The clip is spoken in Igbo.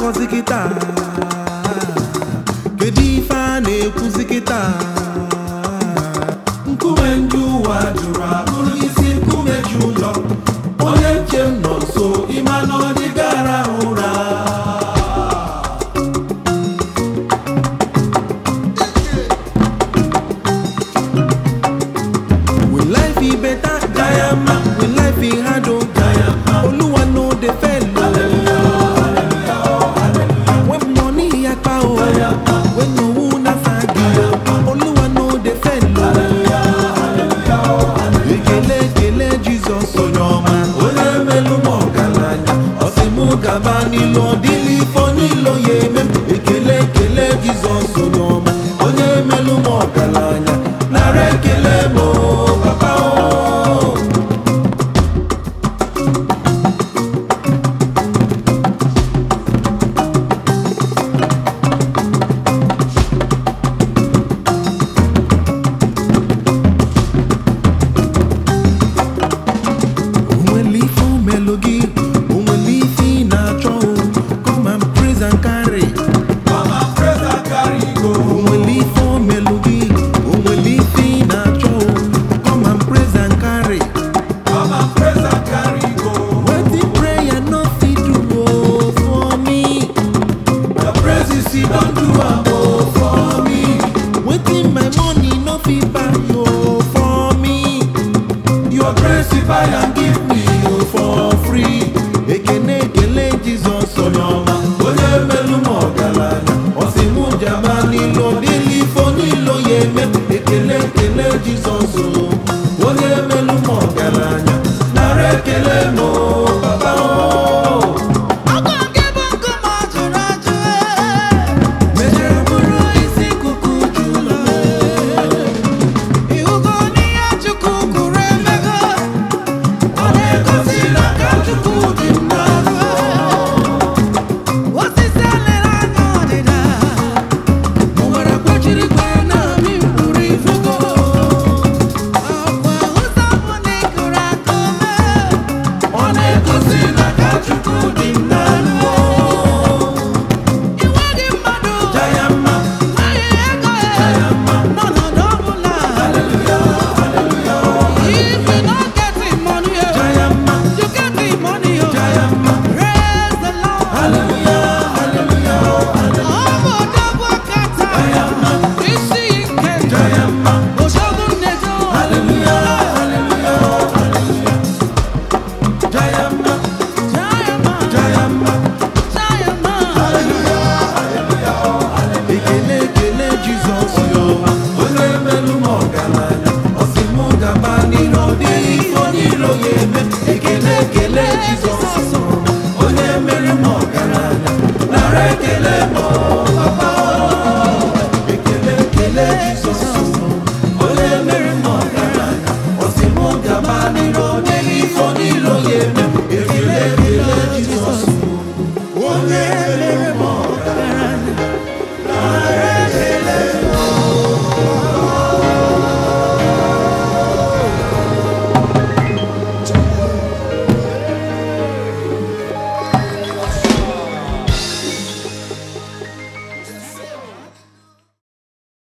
na-akọzi kịta kedu ife a na-ekwuzi kịta nkume ndị ụwa jụrụ abụrụ isi nkume ji ụlọ onye nche m nọ nso ịma na ọ dịgara ụra Will life be better? Diama. Will life be harder? Diama. Oluwa no dey fail. When money yapa o, when owu na sagi, Oluwa no dey fail. Ekele ekele Jizọs onye ọma, onye melu m ọgaranya, ọ sị mụ gaba n'ilu ọ dịlị ifo n'ilo ya eme m. Ekele ekele Jizọs onye ọma, onye melu m ọgaranya, nara ekele m o, papa o. onwere ife o melụ gị onwere ife ị na-achọ o come and praise and carry onwere ife o melụ gị onwere ife ị na-achọ o come and praise and carry wetin prayer no fit do o for me The praises he don't do am oh for me.